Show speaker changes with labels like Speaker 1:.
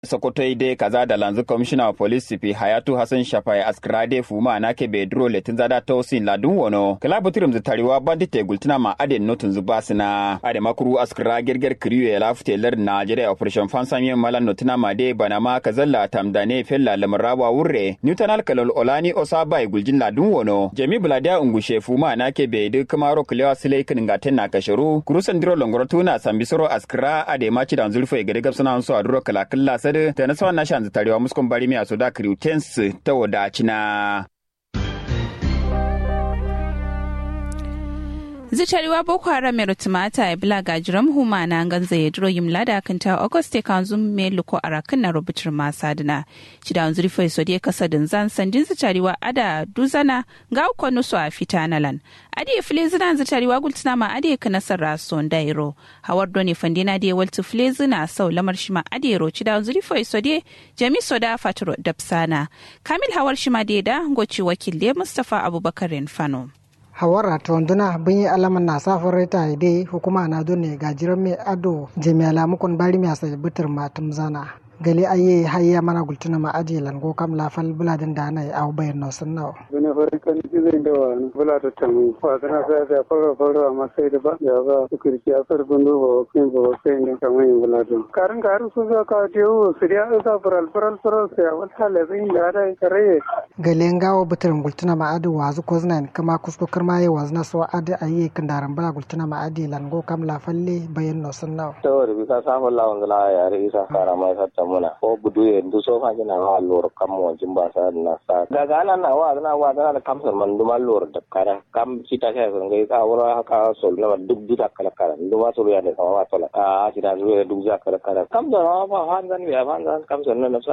Speaker 1: sokoto ide kaza da lanzu commissioner of police sipi hayatu hassan shafai askrade fuma na ke bedro letin zada tausin ladun wono kala butirim zitariwa bandite gultina ma aden notun zubasina ade makuru askra gerger kriyo ya lafte lar najeriya operation fansamiyan malan notina ma de bana ma kazalla tamdane fella lamrawa wurre newtonal kalol olani osabai guljin ladun wono jami buladia ungushe fuma na ke bedu kamaro kulewa silai kin gaten na kasharu kurusan diro longoro tuna sambisoro askra ade machi dan zulfo e gade gabsana so aduro kala kala sade ta na sawan nashan zitarewa muskon bari mi asoda kriutens ta wadacina
Speaker 2: zitariwa boko haram mai rutumata ya bila gajiram huma na ganza ya duro yim lada kan ta auguste kan zum me luko arakin na rubutar masa dina ci da wanzuri fai so kasa din zan sandin zitariwa ada duzana ga uko nusu a fita nalan adi file zina zitariwa gultina ma adi ka nasara son dairo hawar doni fandina da waltu file zina sau lamar shi ma adi ro ci da wanzuri fai so jami soda faturo dapsana kamil hawar shi ma da goci wakil mustafa abubakar fano.
Speaker 3: hawara tonduna bin yi alaman na safin reta dai hukuma na dole gajiran mai ado jami'ala mukun bari mai asa bitir matum zana gali aye hayya mana gultuna ma aje lango kam la fal buladin da na au bayan no sun nawo
Speaker 4: bane fari kan jizai da wa bula ta tamu fa kana sa da fara fara amma sai da ba ya ba su kirki a far gundu ba kin ba sai ne kamar yin bula to karin garu su za ka je o siriya za faral faral faral sai a wata lazin da da kare
Speaker 3: gali ngawo bitir gultuna ma ado wazu ko znan kama kusko karma ye wazna so ade aye kandaran bala gultuna ma ade lango kam la falle bayan no sun nawo
Speaker 5: tawar bi ka samu lawan la ya re isa kara mai satta muna ko budu ye ndu so fa jina wa lor kam mo jimba sa na sa daga nan na wa na wa na kam san man duma lor da kara kam sita ka ga ngai ka wura ka sol na duk duka kala kala ndu ma so ya ne sama wa tola a sita zuwa duk za kala kala kam da ma fa han zan ya han zan kam san na